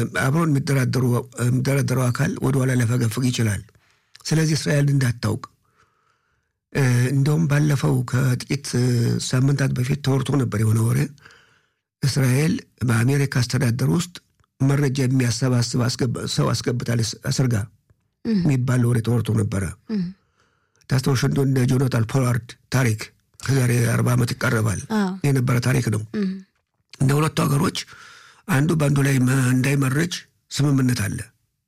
አብሮን የሚደራደረው አካል ወደኋላ ሊያፈገፍግ ይችላል። ስለዚህ እስራኤል እንዳታውቅ እንደውም ባለፈው ከጥቂት ሳምንታት በፊት ተወርቶ ነበር የሆነ ወሬ እስራኤል በአሜሪካ አስተዳደር ውስጥ መረጃ የሚያሰባስብ ሰው አስገብታለች አስርጋ የሚባል ወሬ ተወርቶ ነበረ። ታስታውሽ እንደሆነ ጆናታን ፖላርድ ታሪክ ከዛሬ አርባ ዓመት ይቀረባል የነበረ ታሪክ ነው። እንደ ሁለቱ ሀገሮች አንዱ በአንዱ ላይ እንዳይመረጅ ስምምነት አለ።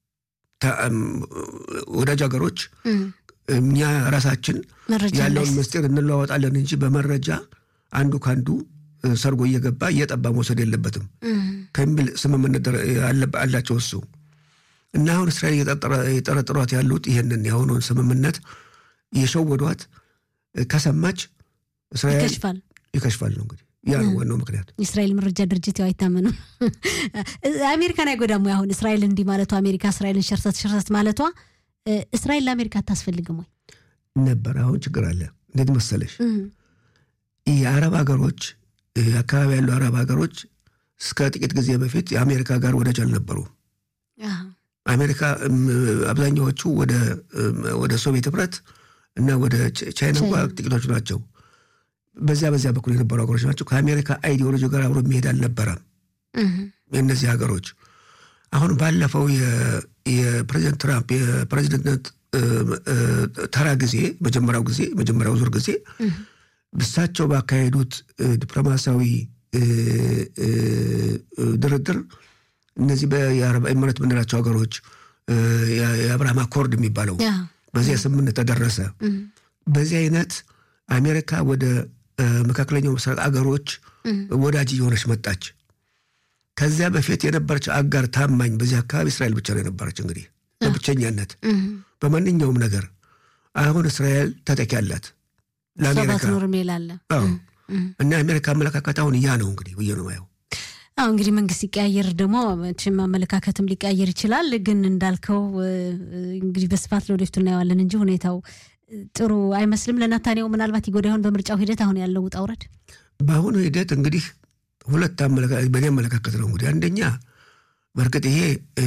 ወዳጅ ሀገሮች እኛ ራሳችን ያለውን ምስጢር እንለዋወጣለን እንጂ በመረጃ አንዱ ከአንዱ ሰርጎ እየገባ እየጠባ መውሰድ የለበትም ከሚል ስምምነት አላቸው እሱ እና አሁን እስራኤል የጠረጥሯት ያሉት ይህንን የአሁኑን ስምምነት የሸወዷት ከሰማች እስራኤል ይከሽፋል ነው እንግዲህ ያ ነው ዋናው ምክንያት። የእስራኤል መረጃ ድርጅት ያው አይታመንም። አሜሪካን አይጎዳም ወይ? አሁን እስራኤል እንዲህ ማለቷ አሜሪካ እስራኤልን ሸርሰት ሸርሰት ማለቷ እስራኤል ለአሜሪካ አታስፈልግም ወይ ነበር። አሁን ችግር አለ። እንዴት መሰለሽ የአረብ ሀገሮች አካባቢ ያሉ አረብ ሀገሮች እስከ ጥቂት ጊዜ በፊት የአሜሪካ ጋር ወዳጅ አልነበሩ። አሜሪካ አብዛኛዎቹ ወደ ሶቪየት ህብረት እና ወደ ቻይና እንኳ ጥቂቶቹ ናቸው። በዚያ በዚያ በኩል የነበሩ ሀገሮች ናቸው። ከአሜሪካ አይዲዮሎጂ ጋር አብሮ የሚሄድ አልነበረም የእነዚህ ሀገሮች። አሁን ባለፈው የፕሬዚደንት ትራምፕ የፕሬዚደንትነት ተራ ጊዜ መጀመሪያው ጊዜ መጀመሪያው ዙር ጊዜ እሳቸው ባካሄዱት ዲፕሎማሲያዊ ድርድር እነዚህ የአረብ ኤምሬት የምንላቸው ሀገሮች የአብርሃም አኮርድ የሚባለው በዚያ ስምምነት ተደረሰ። በዚህ አይነት አሜሪካ ወደ መካከለኛው ምስራቅ አገሮች ወዳጅ እየሆነች መጣች። ከዚያ በፊት የነበረች አጋር ታማኝ በዚህ አካባቢ እስራኤል ብቻ ነው የነበረች። እንግዲህ በብቸኛነት በማንኛውም ነገር አሁን እስራኤል ተጠቂ አላት ለአሜሪካ እና የአሜሪካ አመለካከት አሁን ያ ነው እንግዲህ ብዬ ነው ማየው። አሁ እንግዲህ መንግስት ሲቀያየር ደግሞ መቼም አመለካከትም ሊቀያየር ይችላል። ግን እንዳልከው እንግዲህ በስፋት ለወደፊቱ እናየዋለን እንጂ ሁኔታው ጥሩ አይመስልም። ለናታንያሁ ምናልባት ይጎዳ ይሆን በምርጫው ሂደት አሁን ያለው ውጣ ውረድ? በአሁኑ ሂደት እንግዲህ ሁለት በእኔ አመለካከት ነው እንግዲህ አንደኛ በእርግጥ ይሄ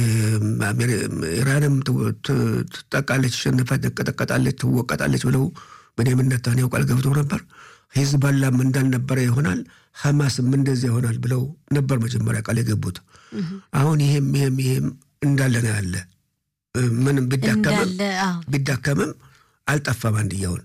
ኢራንም ትጠቃለች፣ ሸነፋ ትቀጠቀጣለች፣ ትወቀጣለች ብለው ቤንያሚን ኔታንያሁ ቃል ገብተው ነበር። ሂዝባላም እንዳልነበረ ይሆናል፣ ሐማስም እንደዚያ ይሆናል ብለው ነበር መጀመሪያ ቃል የገቡት። አሁን ይሄም ይሄም ይሄም እንዳለ ነው ያለ። ምንም ቢዳከምም አልጠፋም አንድያውን።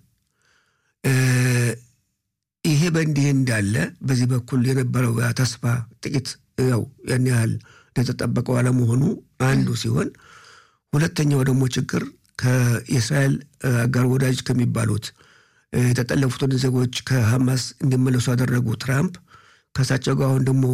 ይሄ በእንዲህ እንዳለ በዚህ በኩል የነበረው ተስፋ ጥቂት ያው ያን ያህል እንደተጠበቀው አለመሆኑ አንዱ ሲሆን፣ ሁለተኛው ደግሞ ችግር ከየእስራኤል አጋር ወዳጅ ከሚባሉት የተጠለፉትን ዜጎች ከሐማስ እንዲመለሱ ያደረጉ ትራምፕ ከእሳቸው ጋር አሁን ደግሞ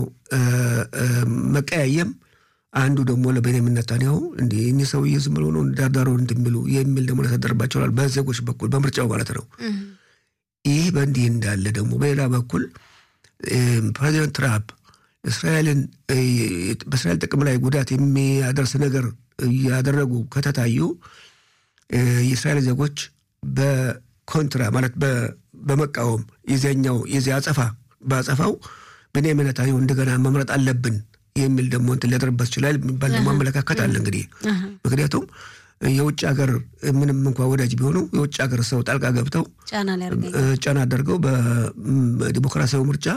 መቀያየም አንዱ ደግሞ ለቤንያሚን ኔታንያሁ እንዲህ እኒህ ሰውዬ ዝም ብሎ ነው ዳርዳሮ እንደሚሉ የሚል ደግሞ ያሳደርባቸዋል በዜጎች በኩል በምርጫው ማለት ነው። ይህ በእንዲህ እንዳለ ደግሞ በሌላ በኩል ፕሬዚደንት ትራምፕ እስራኤልን በእስራኤል ጥቅም ላይ ጉዳት የሚያደርስ ነገር እያደረጉ ከተታዩ የእስራኤል ዜጎች በኮንትራ ማለት በመቃወም የዚያኛው የዚያ አጸፋ በአጸፋው ቤንያሚን ኔታንያሁ እንደገና መምረጥ አለብን የሚል ደግሞ እንትን ሊያደርበት ይችላል የሚባል ደግሞ አመለካከት አለ። እንግዲህ ምክንያቱም የውጭ ሀገር ምንም እንኳ ወዳጅ ቢሆኑ የውጭ ሀገር ሰው ጣልቃ ገብተው ጫና አደርገው በዲሞክራሲያዊ ምርጫ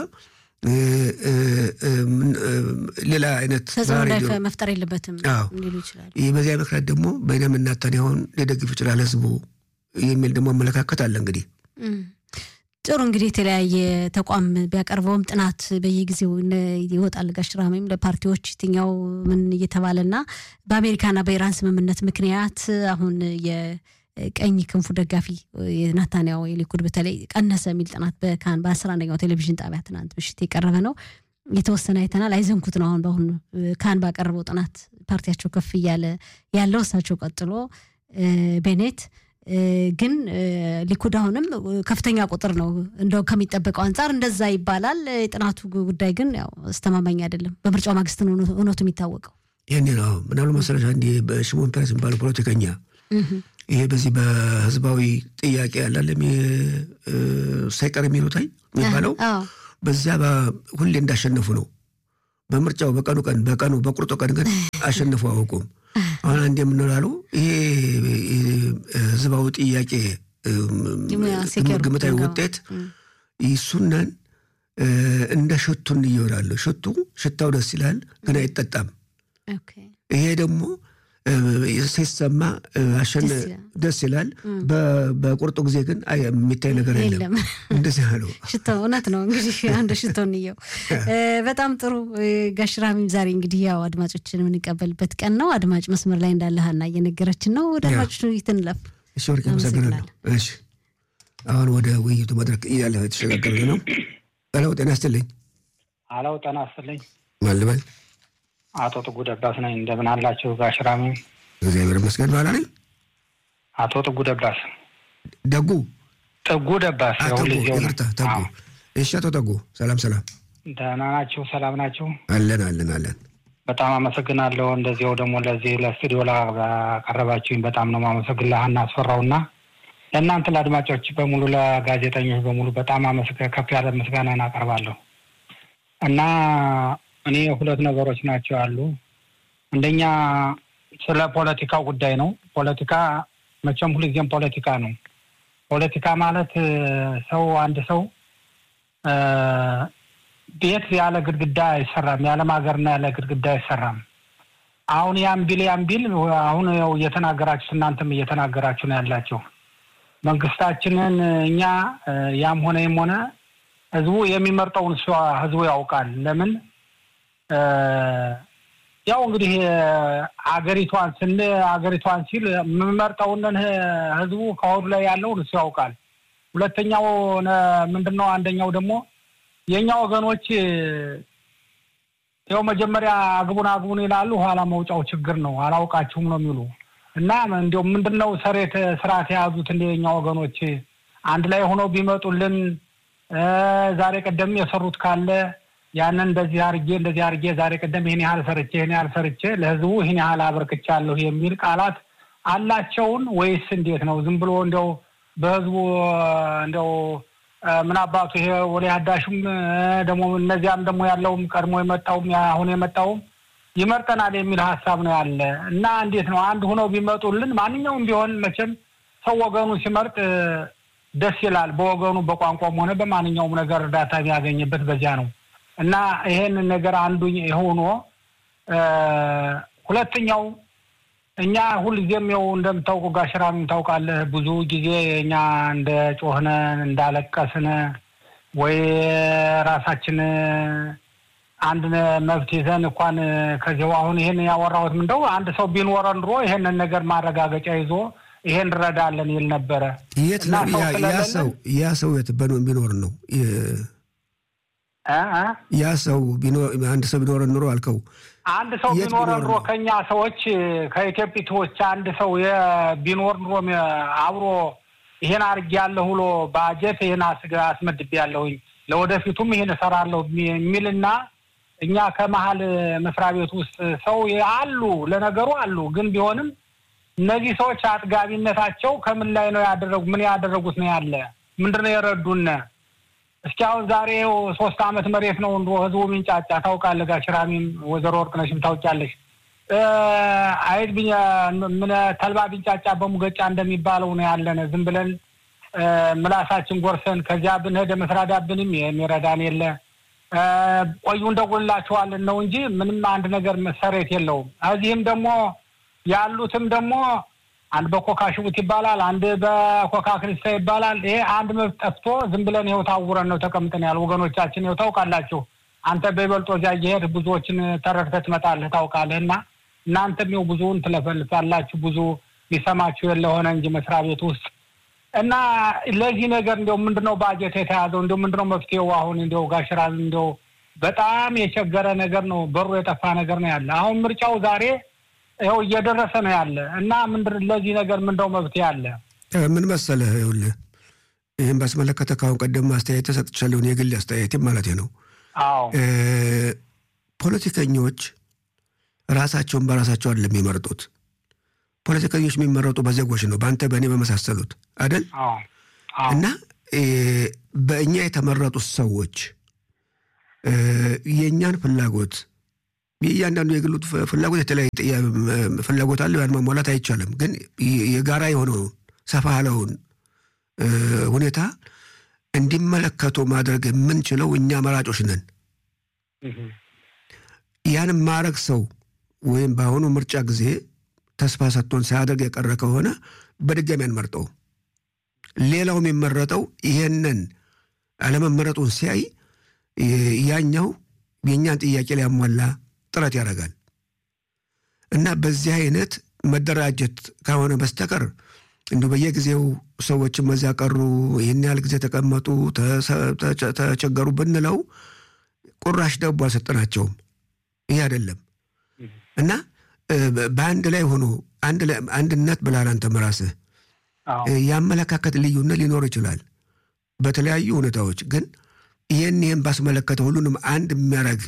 ሌላ አይነት መፍጠር የለበትም ሊሉ ይችላል። ይህ በዚያ ምክንያት ደግሞ ቤንያሚን ኔታንያሁን ሊደግፍ ይችላል ህዝቡ የሚል ደግሞ አመለካከት አለ። እንግዲህ ጥሩ እንግዲህ የተለያየ ተቋም ቢያቀርበውም ጥናት በየጊዜው ይወጣል። ጋሽ ራሜም ለፓርቲዎች የትኛው ምን እየተባለና በአሜሪካና በኢራን ስምምነት ምክንያት አሁን የቀኝ ክንፉ ደጋፊ የናታንያሁ የሊኩድ በተለይ ቀነሰ የሚል ጥናት በካን በአስራ አንደኛው ቴሌቪዥን ጣቢያ ትናንት ምሽት የቀረበ ነው። የተወሰነ አይተናል። አይዘንኩት ነው አሁን በአሁኑ ካን ባቀረበው ጥናት ፓርቲያቸው ከፍ እያለ ያለው እሳቸው ቀጥሎ ቤኔት ግን ሊኩድ አሁንም ከፍተኛ ቁጥር ነው እንደው ከሚጠበቀው አንጻር እንደዛ ይባላል። የጥናቱ ጉዳይ ግን ያው አስተማማኝ አይደለም። በምርጫው ማግስት ነው እውነቱ የሚታወቀው። ይህኔ ነው ምናሉ መሰለሽ አንድ በሽሞን ፔሬስ የሚባለው ፖለቲከኛ ይሄ በዚህ በህዝባዊ ጥያቄ ያላለም ሳይቀር የሚሉታይ የሚባለው በዚያ ሁሌ እንዳሸነፉ ነው። በምርጫው በቀኑ ቀን በቀኑ በቁርጦ ቀን ግን አሸንፎ አያውቁም። አሁን አንድ የምንላሉ ይሄ ህዝባዊ ጥያቄ ግምታዊ ውጤት ይሱነን እንደ ሽቱን እየወዳለሁ ሽቱ ሽታው ደስ ይላል፣ ግን አይጠጣም። ይሄ ደግሞ ሲሰማ ደስ ይላል። በቁርጡ ጊዜ ግን የሚታይ ነገር የለም። እንደዚህ አለው። ሽቶ እውነት ነው። እንግዲህ አንዱ ሽቶ እንየው። በጣም ጥሩ ጋሽራሚም፣ ዛሬ እንግዲህ ያው አድማጮችን የምንቀበልበት ቀን ነው። አድማጭ መስመር ላይ እንዳለ ሀና እየነገረችን ነው። ወደ አድማጮች ውይይት እንለፍ። እሺ፣ ወርቅ አመሰግናለሁ። እሺ፣ አሁን ወደ ውይይቱ መድረክ እያለ የተሸጋገረ ነው። አለው ጤና ይስጥልኝ። አለው ጤና ይስጥልኝ። ማን ልበል? አቶ ጥጉ ደባስ ነኝ። እንደምን አላችሁ ጋሽራሚ? እግዚአብሔር ይመስገን። ባላ ነኝ። አቶ ጥጉ ደባስ ደጉ ጥጉ ደባስ ይቅርታ፣ ተጉ። እሺ፣ አቶ ተጉ ሰላም ሰላም። ደህና ናችሁ? ሰላም ናችሁ? አለን አለን አለን። በጣም አመሰግናለሁ። እንደዚያው ደግሞ ለዚህ ለስቱዲዮ ላቀረባችሁኝ በጣም ነው ማመሰግን ለሀና አስፈራውና ለእናንተ ለአድማጮች በሙሉ ለጋዜጠኞች በሙሉ በጣም ከፍ ያለ ምስጋናን አቀርባለሁ እና እኔ ሁለት ነገሮች ናቸው ያሉ። አንደኛ ስለ ፖለቲካው ጉዳይ ነው። ፖለቲካ መቼም ሁልጊዜም ፖለቲካ ነው። ፖለቲካ ማለት ሰው አንድ ሰው ቤት ያለ ግድግዳ አይሰራም፣ ያለም ሀገርና ያለ ግድግዳ አይሰራም። አሁን ያን ቢል ያን ቢል አሁን ያው እየተናገራችሁ እናንተም እየተናገራችሁ ነው ያላቸው መንግስታችንን እኛ ያም ሆነ ይም ሆነ ህዝቡ የሚመርጠውን እሷ ህዝቡ ያውቃል። ለምን ያው እንግዲህ አገሪቷን ስን አገሪቷን ሲል የምመርጠውንን ህዝቡ ከሆዱ ላይ ያለውን እሱ ያውቃል። ሁለተኛው ምንድን ነው? አንደኛው ደግሞ የእኛ ወገኖች ያው መጀመሪያ አግቡን አግቡን ይላሉ፣ ኋላ መውጫው ችግር ነው፣ አላውቃችሁም ነው የሚሉ እና እንዲያው ምንድን ነው ሰሬት ስርዓት የያዙት እንደኛ ወገኖች አንድ ላይ ሆነው ቢመጡልን ዛሬ ቀደም የሰሩት ካለ ያንን እንደዚህ አርጌ እንደዚህ አርጌ ዛሬ ቀደም ይህን ያህል ሰርቼ ይህን ያህል ሰርቼ ለህዝቡ ይህን ያህል አበርክቻለሁ የሚል ቃላት አላቸውን ወይስ እንዴት ነው? ዝም ብሎ እንዲያው በህዝቡ እንዲያው ምን አባቱ ይሄ ወደ አዳሹም ደግሞ እነዚያም ደግሞ ያለውም ቀድሞ የመጣውም አሁን የመጣውም ይመርጠናል የሚል ሀሳብ ነው ያለ እና እንዴት ነው አንድ ሆነው ቢመጡልን ማንኛውም ቢሆን መቼም ሰው ወገኑ ሲመርጥ ደስ ይላል። በወገኑ በቋንቋም ሆነ በማንኛውም ነገር እርዳታ የሚያገኝበት በዚያ ነው እና ይሄን ነገር አንዱ ሆኖ ሁለተኛው እኛ ሁልጊዜም ያው እንደምታውቁ ጋሽራም ታውቃለህ፣ ብዙ ጊዜ እኛ እንደ ጮህነ እንዳለቀስነ ወይ ራሳችን አንድ መብት ይዘን እንኳን ከዚያው አሁን ይሄን ያወራሁት ምንደው አንድ ሰው ቢኖረን ኑሮ ይሄንን ነገር ማረጋገጫ ይዞ ይሄን እንረዳለን ይል ነበረ። የት ያ ሰው ያ ሰው የት ቢኖር ነው ያ ሰው አንድ ሰው ቢኖረን ኑሮ አልከው አንድ ሰው ቢኖረ ኑሮ ከኛ ሰዎች ከኢትዮጵቶች አንድ ሰው ቢኖር ኑሮ አብሮ ይሄን አድርጌ ያለሁ ብሎ ባጀት ይሄን አስመድቤ ያለሁኝ ለወደፊቱም ይሄን እሰራለሁ የሚልና እኛ ከመሀል መስሪያ ቤት ውስጥ ሰው አሉ፣ ለነገሩ አሉ። ግን ቢሆንም እነዚህ ሰዎች አጥጋቢነታቸው ከምን ላይ ነው ያደረጉ? ምን ያደረጉት ነው ያለ? ምንድን ነው የረዱን? እስኪ አሁን ዛሬ ሶስት አመት መሬት ነው እንዶ ህዝቡ ሚንጫጫ ታውቃለህ። ጋሽራሚም ወይዘሮ ወርቅነሽም ታውቂያለሽ። አይት ምን ተልባ ቢንጫጫ በሙገጫ እንደሚባለው ነው ያለነ። ዝም ብለን ምላሳችን ጎርሰን ከዚያ ብንሄደ መስራዳብንም የሚረዳን የለ ቆዩ እንደጎላችኋለን ነው እንጂ ምንም አንድ ነገር መሰረት የለውም። እዚህም ደግሞ ያሉትም ደግሞ አንድ በኮካ ሽቡት ይባላል፣ አንድ በኮካ ክሪስታ ይባላል። ይሄ አንድ መብት ጠፍቶ ዝም ብለን ይኸው ታውረን ነው ተቀምጠን ያለ ወገኖቻችን ይኸው ታውቃላችሁ። አንተ በይበልጦ እዚያ እየሄድህ ብዙዎችን ተረድተህ ትመጣለህ ታውቃለህ። እና እናንተም ይኸው ብዙውን ትለፈልፋላችሁ። ብዙ ሊሰማችሁ የለ ሆነ እንጂ መስሪያ ቤት ውስጥ እና ለዚህ ነገር እንዲያው ምንድነው ባጀት የተያዘው? እንዲያው ምንድነው መፍትሄው? አሁን እንዲያው ጋሽራዝ እንዲያው በጣም የቸገረ ነገር ነው። በሩ የጠፋ ነገር ነው ያለ። አሁን ምርጫው ዛሬ ይኸው እየደረሰ ነው ያለ እና ምንድን ለዚህ ነገር ምንድነው መፍትሄ አለ? ምን መሰለህ፣ ይኸውልህ ይህን ባስመለከተ ከአሁን ቀደም አስተያየት ተሰጥቻለሁን የግል አስተያየትም ማለት ነው። አዎ ፖለቲከኞች ራሳቸውን በራሳቸው አይደለም የሚመርጡት ፖለቲከኞች የሚመረጡ በዜጎች ነው፣ በአንተ በእኔ በመሳሰሉት አይደል? እና በእኛ የተመረጡት ሰዎች የእኛን ፍላጎት የእያንዳንዱ የግሉ ፍላጎት የተለያየ ፍላጎት አለው። ያን ማሟላት አይቻልም። ግን የጋራ የሆነውን ሰፋ ያለውን ሁኔታ እንዲመለከቱ ማድረግ የምንችለው እኛ መራጮች ነን። ያን ማድረግ ሰው ወይም በአሁኑ ምርጫ ጊዜ ተስፋ ሰጥቶን ሳያደርግ የቀረ ከሆነ በድጋሚ አንመርጠው። ሌላው የሚመረጠው ይሄንን አለመመረጡን ሲያይ ያኛው የእኛን ጥያቄ ሊያሟላ ጥረት ያደርጋል እና በዚህ አይነት መደራጀት ከሆነ በስተቀር እንዲሁ በየጊዜው ሰዎችን በዚያ ቀሩ፣ ይህን ያህል ጊዜ ተቀመጡ፣ ተቸገሩ ብንለው ቁራሽ ዳቦ አልሰጠናቸውም። ይህ አይደለም እና በአንድ ላይ ሆኖ አንድነት ብላል አንተም ራስህ የአመለካከት ልዩነት ሊኖር ይችላል በተለያዩ ሁኔታዎች ግን ይህን ይህን ባስመለከተ ሁሉንም አንድ የሚያደርግ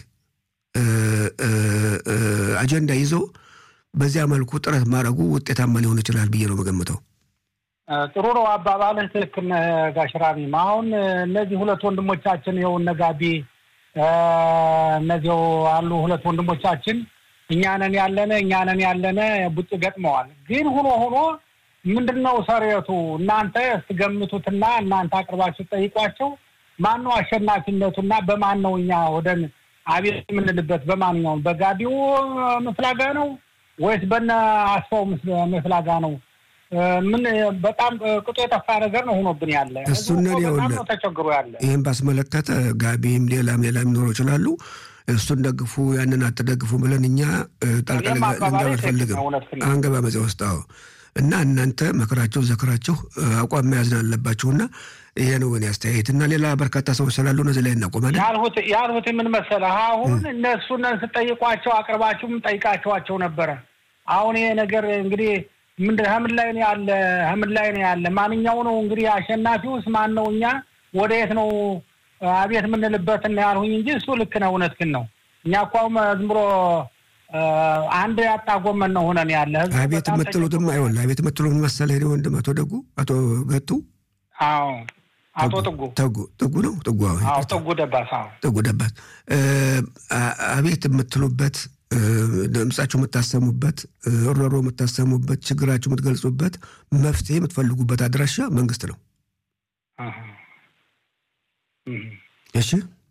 አጀንዳ ይዞ በዚያ መልኩ ጥረት ማድረጉ ውጤታማ ሊሆን ይችላል ብዬ ነው መገምተው። ጥሩ ነው አባባልህ፣ ትክክል ነህ ጋሽ ራሚም። አሁን እነዚህ ሁለት ወንድሞቻችን ይኸው እነ ጋቢ እነዚው አሉ ሁለት ወንድሞቻችን እኛንን ያለነ እኛንን ያለነ ቡጭ ገጥመዋል። ግን ሁኖ ሆኖ ምንድን ነው ሰሬቱ እናንተ ስትገምቱትና እናንተ አቅርባችሁ ጠይቋቸው ማን ነው አሸናፊነቱና በማን ነው እኛ ወደን አቤት የምንልበት በማንኛውም በጋቢው መፍላጋ ነው ወይስ በነ አስፋው መፍላጋ ነው? ምን በጣም ቅጡ የጠፋ ነገር ነው ሆኖብን ያለ እሱን ነው ተቸግሮ ያለ። ይህን ባስመለከተ ጋቢም ሌላም ሌላም ሊኖሩ ይችላሉ። እሱን ደግፉ ያንን አትደግፉ ብለን እኛ ጣልቃ ልንገባ አልፈልግም። አንገባ በዚያ ውስጥ አዎ። እና እናንተ መከራቸው ዘክራቸው አቋም መያዝን አለባችሁና ይሄ ነው እኔ አስተያየት እና ሌላ በርካታ ሰዎች ስላሉ እነዚህ ላይ እናቆማለን። ያልሁት ያልሁት ምን መሰለህ፣ አሁን እነሱን ስጠይቋቸው አቅርባችሁም ጠይቃችኋቸው ነበረ። አሁን ይሄ ነገር እንግዲህ ምንድን ምን ላይ ነው ያለ ምን ላይ ነው ያለ ማንኛው ነው እንግዲህ አሸናፊውስ ማን ነው? እኛ ወደ የት ነው አቤት የምንልበት እና ያልሁኝ እንጂ እሱ ልክ ነው፣ እውነት ግን ነው። እኛ እኮ ዝም ብሎ አንድ ያጣ ጎመን ነው ሆነን ያለ አቤት የምትሉትም አይሆን አቤት የምትሉት መሰለህ እኔ ወንድም አቶ ደጉ አቶ ገቱ አዎ አቶ ጥጉ ጥጉ ጥጉ ነው ጥጉ አዎ ጥጉ ደባስ አዎ ጥጉ ደባስ አቤት የምትሉበት ድምጻችሁ የምታሰሙበት እሮሮ የምታሰሙበት ችግራችሁ የምትገልጹበት መፍትሄ የምትፈልጉበት አድራሻ መንግስት ነው። እሺ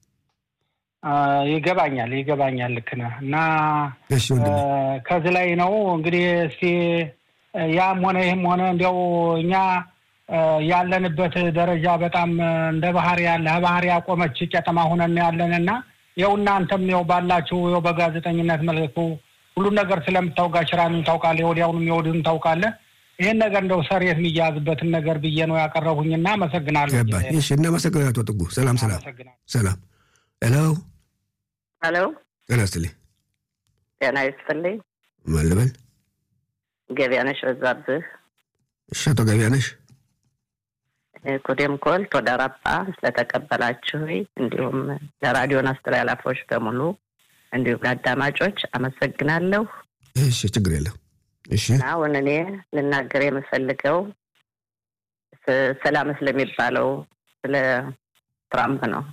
ይገባኛል ይገባኛል። ልክ ነህ እና እሺ ወንድሜ ከዚህ ላይ ነው እንግዲህ እስቲ ያም ሆነ ይህም ሆነ እንዲያው እኛ ያለንበት ደረጃ በጣም እንደ ባህር ያለ ባህር ያቆመች ቄጠማ ሆነን ያለን እና ይኸው እናንተም ይኸው ባላችሁ ይኸው በጋዜጠኝነት መልኩ ሁሉን ነገር ስለምታውቃ ሽራንም ታውቃለህ፣ የወዲያውንም የወዲሁን ታውቃለህ። ይህን ነገር እንደው ሰሬት የሚያዝበትን ነገር ብዬ ነው ያቀረቡኝና አመሰግናለሁ። ገባኝ። እሺ እናመሰግናለን አቶ ጥጉ። ሰላም ሰላም ሰላም። ሄሎ ሄሎ፣ ጤና ይስጥልኝ። ጤና ይስጥልኝ። ማን ልበል? ገቢያነሽ በዛብህ። እሺ አቶ ገቢያነሽ ኩዴም ኮል ቶደራጳ ስለተቀበላችሁ እንዲሁም ለራዲዮን አስተላላፎች በሙሉ እንዲሁም ለአዳማጮች አመሰግናለሁ። እሺ ችግር የለም። እሺ አሁን እኔ ልናገር የምፈልገው ሰላም ስለሚባለው ስለ ትራምፕ ነው።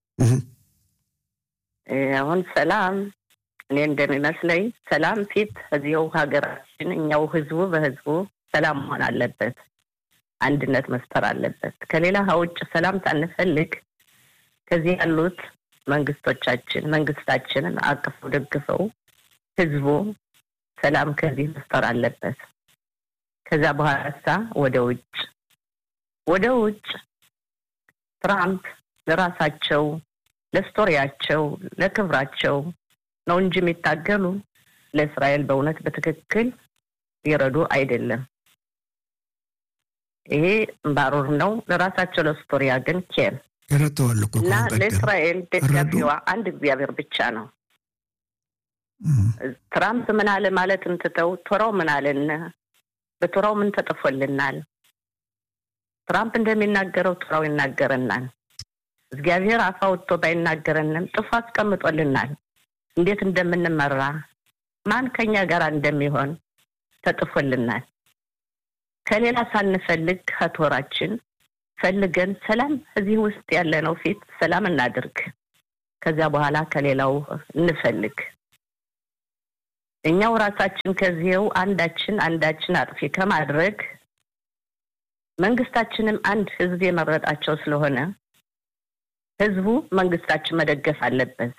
አሁን ሰላም እኔ እንደሚመስለኝ ሰላም ፊት እዚው ሀገራችን እኛው ህዝቡ በህዝቡ ሰላም መሆን አለበት። አንድነት መፍጠር አለበት። ከሌላ ውጭ ሰላም ሳንፈልግ ከዚህ ያሉት መንግስቶቻችን መንግስታችንን አቅፈው ደግፈው ህዝቡ ሰላም ከዚህ መፍጠር አለበት። ከዛ በኋላ ሳ ወደ ውጭ ወደ ውጭ ትራምፕ ለራሳቸው ለስቶሪያቸው ለክብራቸው ነው እንጂ የሚታገሉ ለእስራኤል በእውነት በትክክል ሊረዱ አይደለም። ይሄ ባሩር ነው። ለራሳቸው ለስቶሪያ ግን ኬል ረድተዋል እኮ እና ለእስራኤል ደጋፊዋ አንድ እግዚአብሔር ብቻ ነው። ትራምፕ ምን አለ ማለት እንትተው ቶራው ምን አለን? በቶራው ምን ተጥፎልናል? ትራምፕ እንደሚናገረው ቶራው ይናገረናል። እግዚአብሔር አፍ አውጥቶ ባይናገረንም ጥፎ አስቀምጦልናል። እንዴት እንደምንመራ ማን ከኛ ጋር እንደሚሆን ተጥፎልናል። ከሌላ ሳንፈልግ ከቶራችን ፈልገን ሰላም እዚህ ውስጥ ያለነው ፊት ሰላም እናድርግ። ከዚያ በኋላ ከሌላው እንፈልግ። እኛው ራሳችን ከዚህው አንዳችን አንዳችን አጥፊ ከማድረግ መንግስታችንም አንድ ህዝብ የመረጣቸው ስለሆነ ህዝቡ መንግስታችን መደገፍ አለበት።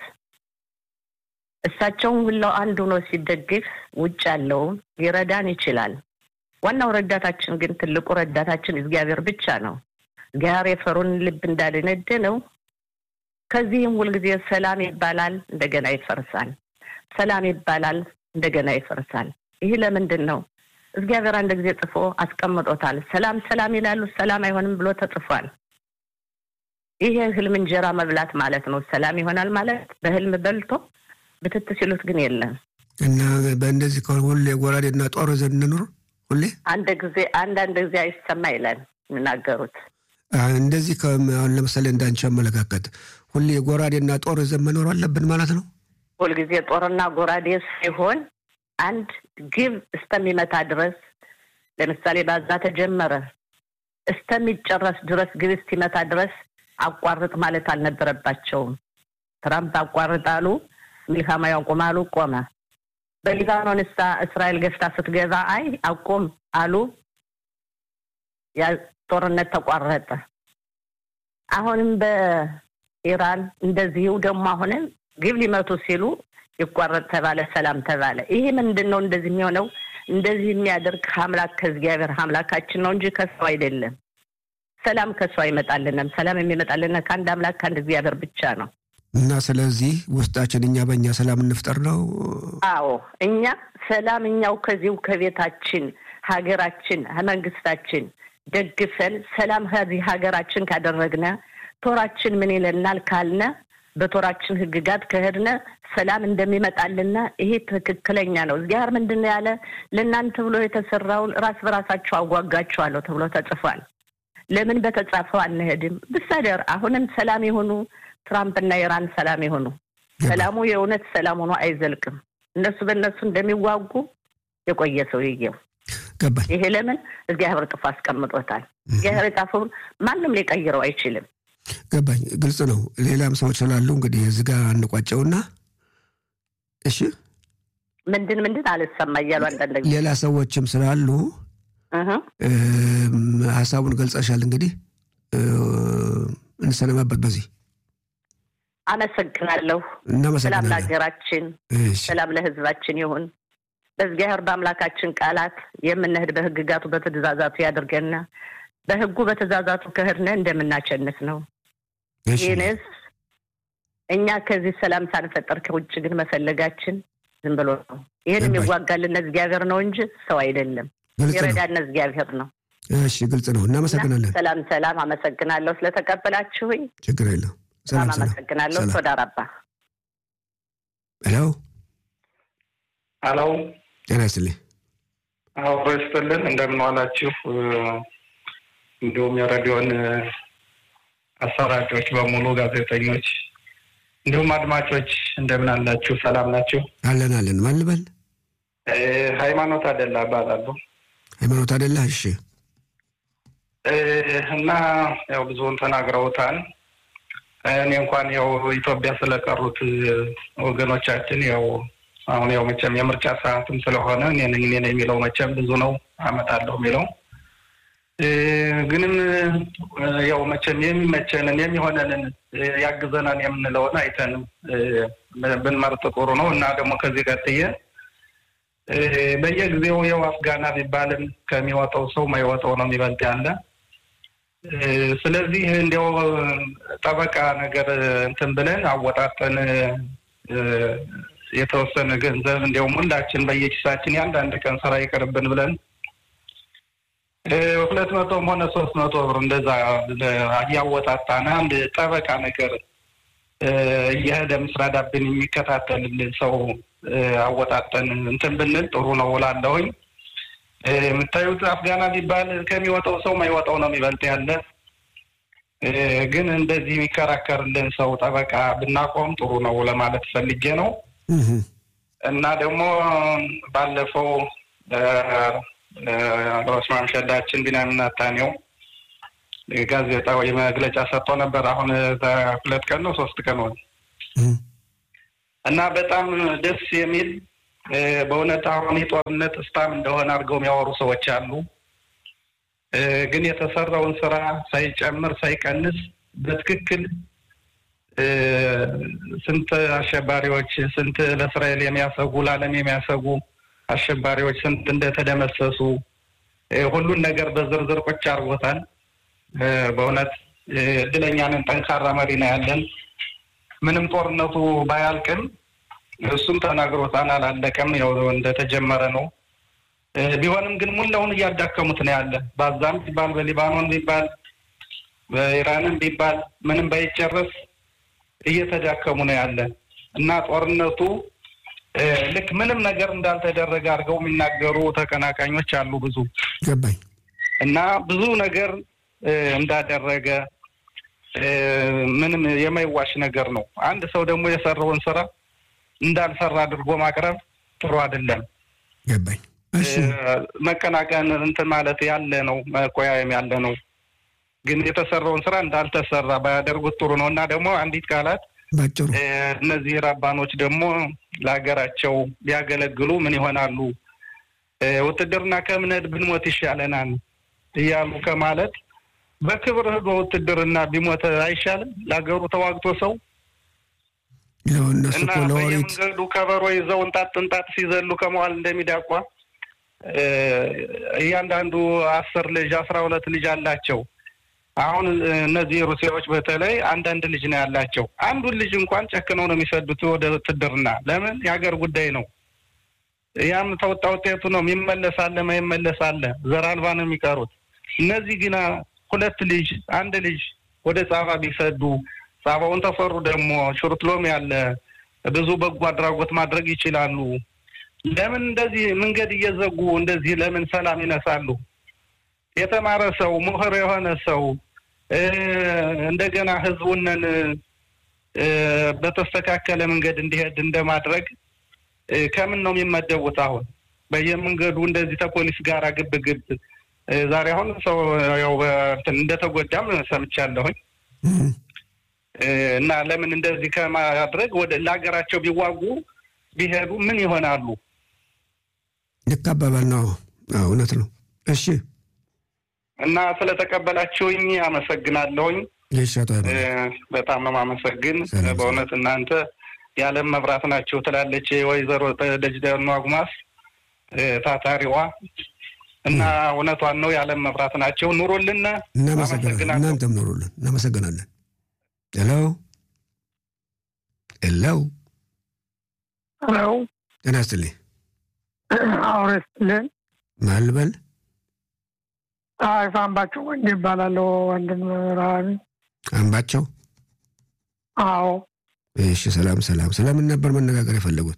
እሳቸውን ሁላው አንድ ሆኖ ሲደግፍ ውጭ ያለውም ሊረዳን ይችላል። ዋናው ረዳታችን ግን ትልቁ ረዳታችን እግዚአብሔር ብቻ ነው። እግዚአብሔር የፈሩን ልብ እንዳደነደ ነው። ከዚህም ሁልጊዜ ሰላም ይባላል፣ እንደገና ይፈርሳል። ሰላም ይባላል፣ እንደገና ይፈርሳል። ይህ ለምንድን ነው? እግዚአብሔር አንድ ጊዜ ጽፎ አስቀምጦታል። ሰላም ሰላም ይላሉ፣ ሰላም አይሆንም ብሎ ተጽፏል። ይህ ህልም እንጀራ መብላት ማለት ነው። ሰላም ይሆናል ማለት በህልም በልቶ ብትት ሲሉት ግን የለም እና በእንደዚህ ከሆነ ሁሌ ጎራዴና ጦር ይዘን እንኑር። ሁሌ አንድ ጊዜ አንዳንድ ጊዜ አይሰማ ይላል የሚናገሩት። እንደዚህ አሁን ለምሳሌ እንዳንቺ አመለካከት ሁሌ ጎራዴና ጦር ይዘን መኖር አለብን ማለት ነው። ሁልጊዜ ጦርና ጎራዴ ሳይሆን አንድ ግብ እስተሚመታ ድረስ ለምሳሌ ባዛ ተጀመረ እስተሚጨረስ ድረስ ግብ እስቲመታ ድረስ አቋርጥ ማለት አልነበረባቸውም። ትራምፕ አቋርጣሉ፣ ሚልካማ ያቁማሉ፣ ቆመ። በሊባኖን እሳ እስራኤል ገፍታ ስትገዛ አይ አቁም አሉ። ያ ጦርነት ተቋረጠ። አሁንም በኢራን እንደዚሁ ደግሞ አሁንም ግብ ሊመቱ ሲሉ ይቋረጥ ተባለ፣ ሰላም ተባለ። ይሄ ምንድን ነው እንደዚህ የሚሆነው? እንደዚህ የሚያደርግ አምላክ ከእግዚአብሔር አምላካችን ነው እንጂ ከሰው አይደለም። ሰላም ከሰው አይመጣልንም። ሰላም የሚመጣልን ከአንድ አምላክ ከአንድ እግዚአብሔር ብቻ ነው። እና ስለዚህ ውስጣችን እኛ በእኛ ሰላም እንፍጠር ነው። አዎ እኛ ሰላም እኛው ከዚሁ ከቤታችን ሀገራችን መንግስታችን ደግፈን ሰላም ከዚህ ሀገራችን ካደረግነ ቶራችን ምን ይለናል ካልነ በቶራችን ህግጋት ከሄድነ ሰላም እንደሚመጣልና ይሄ ትክክለኛ ነው። እግዚአብሔር ምንድን ነው ያለ? ለእናንተ ብሎ የተሰራውን ራስ በራሳቸው አዋጋቸዋለሁ ተብሎ ተጽፏል። ለምን በተጻፈው አንሄድም? ብሳደር አሁንም ሰላም የሆኑ ትራምፕና ኢራን ሰላም የሆኑ ሰላሙ የእውነት ሰላም ሆኖ አይዘልቅም። እነሱ በእነሱ እንደሚዋጉ የቆየ ሰውዬው ገባኝ። ይሄ ለምን እግዚአብሔር ጥፎ አስቀምጦታል። እግዚአብሔር የጻፈውን ማንም ሊቀይረው አይችልም። ገባኝ። ግልጽ ነው። ሌላም ሰዎች ስላሉ እንግዲህ እዚህ ጋር አንቋጨውና እሺ፣ ምንድን ምንድን አልሰማ እያሉ አንዳንድ ጊዜ ሌላ ሰዎችም ስላሉ እህ ሀሳቡን ገልጸሻል። እንግዲህ እንሰነባበት በዚህ አመሰግናለሁ። ሰላም እናመሰግናለን። ለሀገራችን፣ እሺ፣ ሰላም ለሕዝባችን ይሁን። በእግዚአብሔር በአምላካችን ቃላት የምንሄድ በሕግጋቱ በትእዛዛቱ ያድርገና በሕጉ በትእዛዛቱ ከሄድነ እንደምናቸንፍ ነው። እሺ፣ ይህንስ እኛ ከዚህ ሰላም ሳንፈጠር ከውጭ ግን መፈለጋችን ዝም ብሎ ነው። ይህን ገባኝ። የሚዋጋልን እግዚአብሔር ነው እንጂ ሰው አይደለም። ግልጽ ነው። የረዳን እግዚአብሔር ነው። እሺ፣ ግልጽ ነው። እናመሰግናለን። ሰላም ሰላም። አመሰግናለሁ ስለተቀበላችሁኝ። ችግር የለም። በጣም ሰላም ሰላም። አመሰግናለሁ። ሰላም። ቶዳ ረባ ሄሎ፣ ሄሎ ጤና ይስጥልኝ። አብሮ ይስጥልን። እንደምን ዋላችሁ? እንዲሁም የሬዲዮን አሰራጮች በሙሉ ጋዜጠኞች፣ እንዲሁም አድማጮች እንደምን አላችሁ? ሰላም ናችሁ? አለን አለን። ማን ልበል? እ፣ ሃይማኖት አደላ እባላለሁ ሃይማኖት አደላ። እሺ፣ እ፣ እና ያው ብዙውን ተናግረውታል። እኔ እንኳን ያው ኢትዮጵያ ስለቀሩት ወገኖቻችን ያው አሁን ያው መቼም የምርጫ ሰዓትም ስለሆነ እኔ ነኝ እኔ ነኝ የሚለው መቼም ብዙ ነው አመጣለሁ የሚለው እ፣ ግንም እ፣ ያው መቼም የሚመቸንን የሚሆነንን እ፣ ያግዘናን የምንለውን አይተን እ፣ ብንመርጥ ጥሩ ነው እና ደግሞ ከዚህ ቀጥዬ እ፣ በየጊዜው ያው አፍጋና ቢባልም ከሚወጣው ሰው ማይወጣው ነው የሚበልጥ ያለ እ፣ ስለዚህ እንዲያው ጠበቃ ነገር እንትን ብለን አወጣጠን እ፣ የተወሰነ ገንዘብ እንዲያውም ሁላችን በየኪሳችን የአንዳንድ ቀን ስራ ይቅርብን ብለን እ፣ ሁለት መቶም ሆነ ሶስት መቶ ብር እንደዛ እያወጣጣን አንድ ጠበቃ ነገር እ፣ እየሄደ ምስራዳብን የሚከታተልልን ሰው እ፣ አወጣጠን እንትን ብንል ጥሩ ነው እላለሁኝ። እ፣ የምታዩት አፍጋና ቢባል ከሚወጣው ሰው ማይወጣው ነው የሚበልጥ ያለ እ፣ ግን እንደዚህ የሚከራከርልን ሰው ጠበቃ ብናቆም ጥሩ ነው ለማለት ፈልጌ ነው። እህ፣ እና ደግሞ ባለፈው ሮስ ማምሸዳችን ቢንያሚን ኔታንያሁ ጋዜጣዊ መግለጫ ሰጥቶ ነበር። አሁን ሁለት ቀን ነው ሶስት ቀን ሆነ እህ፣ እና በጣም ደስ የሚል በእውነት አሁን የጦርነት ስታም እንደሆነ አድርገው የሚያወሩ ሰዎች አሉ። ግን የተሰራውን ስራ ሳይጨምር ሳይቀንስ በትክክል ስንት አሸባሪዎች ስንት ለእስራኤል የሚያሰጉ ለዓለም የሚያሰጉ አሸባሪዎች ስንት እንደተደመሰሱ ሁሉን ነገር በዝርዝር ቁጭ አድርጎታል። በእውነት እድለኛ ነን። ጠንካራ መሪ ነው ያለን። ምንም ጦርነቱ ባያልቅም እሱም ተናግሮታል። አላለቀም፣ ያው እንደተጀመረ ነው። ቢሆንም ግን ሙላውን እያዳከሙት ነው ያለ። በዛም ቢባል በሊባኖን ቢባል በኢራንም ቢባል ምንም ባይጨረስ እየተዳከሙ ነው ያለ እና ጦርነቱ ልክ ምንም ነገር እንዳልተደረገ አድርገው የሚናገሩ ተቀናቃኞች አሉ ብዙ ገባኝ እና ብዙ ነገር እንዳደረገ ምንም የማይዋሽ ነገር ነው። አንድ ሰው ደግሞ የሰራውን ስራ እንዳልሰራ አድርጎ ማቅረብ ጥሩ አይደለም። ገባኝ። መቀናቀን እንትን ማለት ያለ ነው፣ መቆያየም ያለ ነው። ግን የተሰራውን ስራ እንዳልተሰራ ባያደርጉት ጥሩ ነው እና ደግሞ አንዲት ቃላት ባጭሩ እነዚህ ራባኖች ደግሞ ለሀገራቸው ቢያገለግሉ ምን ይሆናሉ? ውትድርና ከምንሄድ ብንሞት ይሻለናል እያሉ ከማለት በክብር ህዶ ውትድርና ቢሞት አይሻልም? ለሀገሩ ተዋግቶ ሰው እነሱ እና እኮ ለወሬት በየመንገዱ ከበሮ ይዘው እንጣጥ እንጣጥ ሲዘሉ ከመዋል እንደሚዳቋ እያንዳንዱ አስር ልጅ አስራ ሁለት ልጅ አላቸው። አሁን እነዚህ ሩሲያዎች በተለይ አንዳንድ ልጅ ነው ያላቸው። አንዱን ልጅ እንኳን ጨክነው ነው የሚሰዱት ወደ ውትድርና። ለምን? የሀገር ጉዳይ ነው። ያም ተወጣ ውጤቱ ነው። የሚመለስ አለ፣ ማይመለስ አለ። ዘር አልባ ነው የሚቀሩት። እነዚህ ግና ሁለት ልጅ አንድ ልጅ ወደ ጻባ ቢሰዱ ጻባውን ተፈሩ ደግሞ ሹርትሎም ያለ ብዙ በጎ አድራጎት ማድረግ ይችላሉ። ለምን እንደዚህ መንገድ እየዘጉ እንደዚህ ለምን ሰላም ይነሳሉ? የተማረ ሰው ምሁር የሆነ ሰው እንደገና ህዝቡንን በተስተካከለ መንገድ እንዲሄድ እንደማድረግ ከምን ነው የሚመደቡት? አሁን በየመንገዱ እንደዚህ ተፖሊስ ጋር ግብ ግብ ዛሬ አሁን ሰው ያው እንትን እንደተጎዳም ሰምቻለሁኝ። እና ለምን እንደዚህ ከማድረግ ወደ ለሀገራቸው ቢዋጉ ቢሄዱ ምን ይሆናሉ? ልክ አባባል ነው። አዎ እውነት ነው። እሺ እና ስለተቀበላችሁኝ አመሰግናለሁኝ። ይሻጣ በጣም ነው የማመሰግን። ሰላም። በእውነት እናንተ የዓለም መብራት ናችሁ ትላለች ወይዘሮ ደጅደኑ አጉማስ ታታሪዋ እና እውነቷን ነው። የዓለም መብራት ናቸው። ኑሮልን። እናመሰግናለን። እናንተም ኖሩልን። እናመሰግናለን። ሄሎ ሄሎ፣ ሄሎ ጤና ይስጥልኝ። አውረስትልን ማን ልበል? አይፋ አምባቸው ወንድ ይባላለሁ። ወንድም ረሃቢ አምባቸው። አዎ እሺ፣ ሰላም ሰላም። ስለምን ነበር መነጋገር የፈለጉት?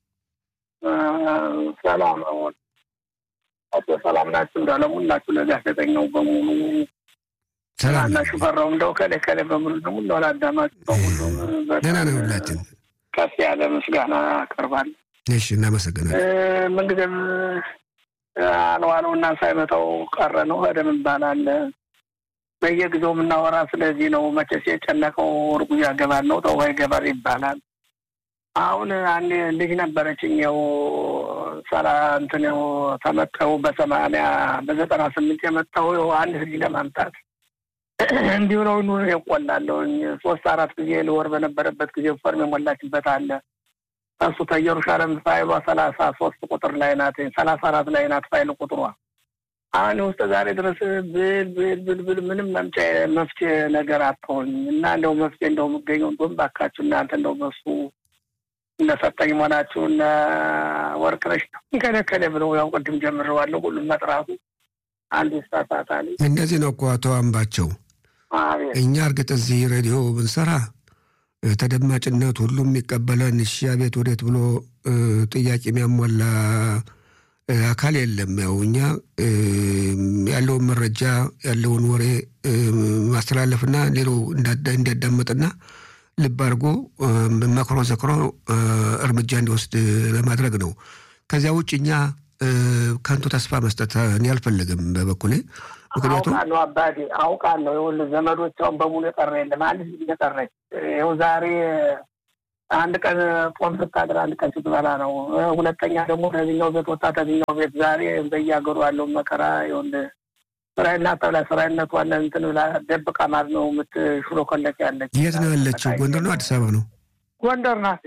ሰላም አቶ ሰላም ናችሁ? እንዳለሙላችሁ ለጋዜጠኛው በሙሉ ሰላም እና ነን። ሹፈራው እንደው ከሌ ከሌ በሙሉ ደግሞ እንደው ለአዳማጭ በሙሉ ደህና ነን ሁላችን። ከፍ ያለ ምስጋና አቀርባለሁ። እሺ፣ እናመሰግናለን። ምንጊዜም አልዋለው እና ሳይመታው ቀረ ነው ሄደም ይባላል። በየጊዜው የምናወራ ስለዚህ ነው። መቼስ የጨነቀው እርጉዝ ያገባል ነው ተው ይገባል ይባላል። አሁን አንድ ልጅ ነበረችኝ ው ሰላ እንትን ው ተመጠው በሰማንያ በዘጠና ስምንት የመጣው ው አንድ ልጅ ለማምጣት እንዲሁ ነው ኑር የቆላለሁኝ ሶስት አራት ጊዜ ልወር በነበረበት ጊዜ ፎርም የሞላችበት አለ እሱ ከኢየሩሳሌም ፋይሏ ሰላሳ ሶስት ቁጥር ላይ ናት። ሰላሳ አራት ላይ ናት ፋይል ቁጥሯ። አሁን ውስጥ ዛሬ ድረስ ብል ብል ብል ብል ምንም መምጫ መፍትሄ ነገር አትሆኝ እና እንደው መፍትሄ እንደው የምገኘው እንደውም ባካችሁ እናንተ እንደው በሱ እነሰጠኝ መሆናችሁ እነ ወርቅነሽ ከለከለ ብለው ያው ቅድም ጀምረዋለሁ ሁሉም መጥራቱ አንዱ ይሳሳታል። እንደዚህ ነው እኮ አቶ አምባቸው። አቤት እኛ እርግጥ እዚህ ሬዲዮ ብንሰራ እ፣ ተደማጭነት ሁሉም የሚቀበለን እሺ አቤት ወዴት ብሎ እ፣ ጥያቄ የሚያሟላ እ፣ አካል የለም። ያው እኛ እ፣ ያለውን መረጃ ያለውን ወሬ እ፣ ማስተላለፍና ሌላው እንዳዳ- እንዲያዳመጥና ልብ አድርጎ እ፣ መክሮ ዘክሮ እ፣ እርምጃ እንዲወስድ ለማድረግ ነው። ከዚያ ውጭ እኛ እ፣ ከንቱ ተስፋ መስጠት እኔ አልፈልግም በበኩሌ ምክንያቱም አውቃለሁ አባቴ አውቃለሁ። ይኸውልህ ዘመዶቿን በሙሉ የቀረ የለም። አንድ ልጅ የቀረች ይኸው ዛሬ አንድ ቀን ጾም ስታድር አንድ ቀን ስትበላ ነው። ሁለተኛ ደግሞ ከዚኛው ቤት ወጣ ከዚኛው ቤት ዛሬ በየሀገሩ ያለውን መከራ ይኸውልህ ስራዬና ተብላ ስራዬነት ዋለ እንትን ብላ ደብቃ ማለት ነው የምትሽሎኮለች ያለች። የት ነው ያለችው? ጎንደር ነው አዲስ አበባ ነው? ጎንደር ናት።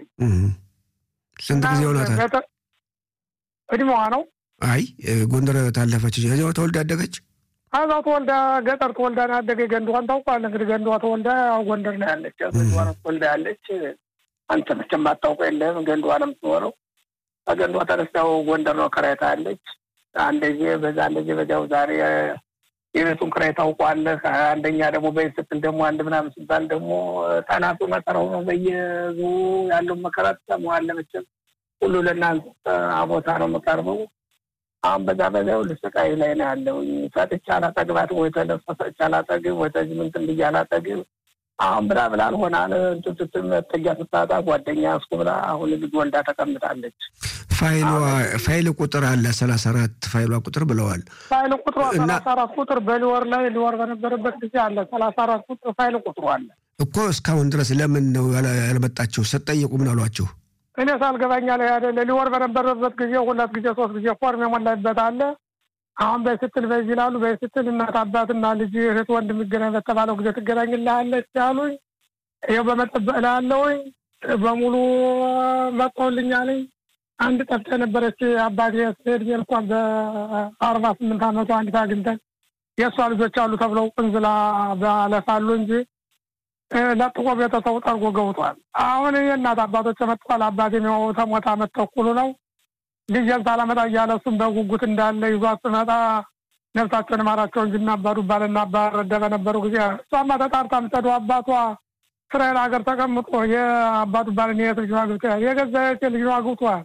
ስንት ጊዜ ሆኗታል? እድሜዋ ነው። አይ ጎንደር ታለፈች። እዚያው ተወልዳ ያደገች ከዛ ተወልዳ ገጠር ተወልዳ ነው ያደገ። ገንድዋን ታውቃለህ እንግዲህ ገንድዋ ተወልዳ ጎንደር ነው ያለች። ገንድዋ ነው ተወልዳ ያለች። አንተ መቼም አታውቀው የለም ገንድዋ ነው የምትኖረው። ከገንድዋ ተነስታው ጎንደር ነው ከራይታ ያለች። አንደዚ በዛ እንደዚህ በዚያው ዛሬ የቤቱን ክራይ ታውቋለህ። አንደኛ ደግሞ በይ ስትል ደግሞ አንድ ምናምን ሲባል ደግሞ ጠናቱ መከራው ነው። በየዙ ያለውን መከራ ትሰማዋለህ መቼም ሁሉ ለእናንተ አቦታ ነው የምቀርበው። አሁን በዛ በዛ ሁሉ ስቃይ ላይ ነው ያለው። ሰጥቼ አላጠግባት ወይ ተለፈ ሰጥቼ አላጠግብ ወይ ተዚህ ምንትን ብዬ አላጠግብ። አሁን ብላ ብላ አልሆናል እንትን ስትል መጠጊያ ስታጣ ጓደኛ እስኩ ብላ አሁን ልጅ ወልዳ ተቀምጣለች። ፋይሏ ፋይል ቁጥር አለ ሰላሳ አራት ፋይሏ ቁጥር ብለዋል። ፋይል ቁጥሯ ሰላሳ አራት ቁጥር በሊወር ላይ ሊወር በነበረበት ጊዜ አለ ሰላሳ አራት ቁጥር ፋይል ቁጥሩ አለ እኮ እስካሁን ድረስ ለምን ነው ያልመጣቸው? ስትጠይቁ ምን አሏችሁ? እኔ ሳልገባኛ ላይ አይደለ ሊወር በነበረበት ጊዜ ሁለት ጊዜ ሶስት ጊዜ ፎርም የሞላበት አለ። አሁን በስትል በዚህ ይላሉ በስትል እናት አባትና ልጅ እህት ወንድ የሚገናኝ በተባለው ጊዜ ትገናኝልሃለች ያሉኝ ይኸው በመጠበቅ ላይ ያለውኝ በሙሉ መጥተውልኛልኝ። አንድ ጠፍታ የነበረች አባቴ ስሄድ እንኳን በአርባ ስምንት አመቱ አንዲት አግኝተን የእሷ ልጆች አሉ ተብለው ቅንዝላ ባለፋሉ እንጂ ለጥቆ ቤተሰቡ ጠርጎ ገብቷል። አሁን የእናት አባቶች መጥቷል። አባቴ ነው ተሞታ አመት ተኩሉ ነው። ልጄን ሳላመጣ እያለ እሱም በጉጉት እንዳለ ይዟት ስመጣ ነፍሳቸውን ማራቸው እንጂ እናባዱ ባልና አባረደ በነበሩ ጊዜ እሷማ ተጣርታ ምጠዱ አባቷ እስራኤል ሀገር ተቀምጦ የአባቱ ባልን የት ልጅ አግብቶ የገዛ የት ልጅ አግብቷል።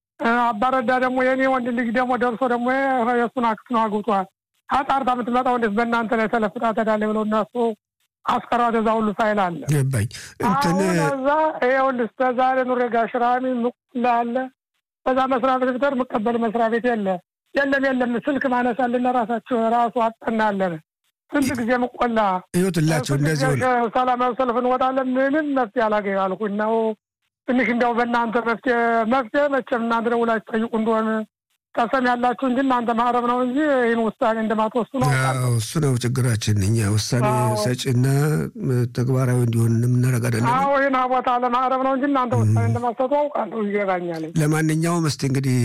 አባረዳ ደግሞ የኔ ወንድ ልጅ ደግሞ ደርሶ ደግሞ የእሱን አክስት ነው አግብቷል። አጣርታ የምትመጣው እንዴት በእናንተ ላይ ተለፍጣ ተዳለ ብለው እነሱ አስቀሯት። እዛ ሁሉ ፋይል አለ ገባኝ። እንትን እዛ ይኸውልህ እስከ ዛሬ ኑሬ ጋሽራሚ ምቁላ አለ በዛ መስሪያ ቤት ብትሄድ የምቀበል መስሪያ ቤት የለ የለም የለም ስልክ ማነሳልን ራሳቸው ራሱ አጠናለን ስንት ጊዜ ምቆላ ይወትላቸው እንደዚህ ሆነ። ሰላማዊ ሰልፍ እንወጣለን። ምንም መፍትሄ አላገኝ አልኩኝ ነው ትንሽ እንዲያው በእናንተ መፍትሄ መፍትሄ መቼም እናንተ ደውላችሁ ጠይቁ እንደሆነ ቀሰም ያላችሁ እንጂ እናንተ ማህረብ ነው እንጂ ይህን ውሳኔ እንደማትወስኑ ነው። እሱ ነው ችግራችን። እኛ ውሳኔ ሰጪና ተግባራዊ እንዲሆን የምናደርግ አይደለም። አዎ ይህን ቦታ ለማህረብ ነው እንጂ እናንተ ውሳኔ እንደማትሰጡ አውቃለሁ፣ ይገባኛል። ለማንኛውም እስቲ እንግዲህ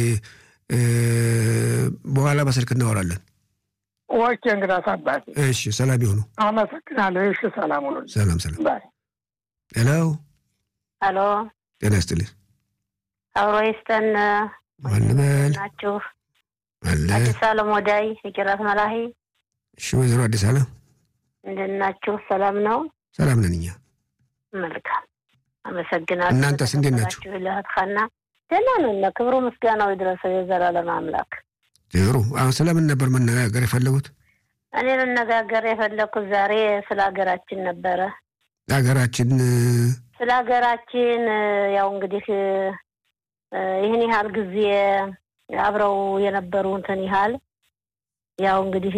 በኋላ በስልክ እናወራለን። ኦኬ እንግዳ አባቴ። እሺ፣ ሰላም ይሆኑ። አመሰግናለሁ። እሺ፣ ሰላም ሁኑ። ሰላም ሰላም። ሄሎ ሄሎ፣ ጤና ይስጥልኝ። አብሮ ይስጠን። ማንበል ናችሁ? አለ አዲስ አለም ወዳይ የቂራት መላሂ እሺ፣ ወይዘሮ አዲስ አለም እንደት ናችሁ? ሰላም ነው? ሰላም ነን እኛ። መልካም አመሰግናለሁ። እናንተስ እንዴት ናችሁ? ለህትካና ደህና ነን። ክብሩ ምስጋናው ይድረሰው የዘላለም አምላክ። ጥሩ። አሁን ስለምን ነበር መነጋገር የፈለጉት? እኔ መነጋገር የፈለግኩት ዛሬ ስለ ሀገራችን ነበረ። ሀገራችን ስለ ሀገራችን ያው እንግዲህ ይህን ያህል ጊዜ አብረው የነበሩ እንትን ያህል ያው እንግዲህ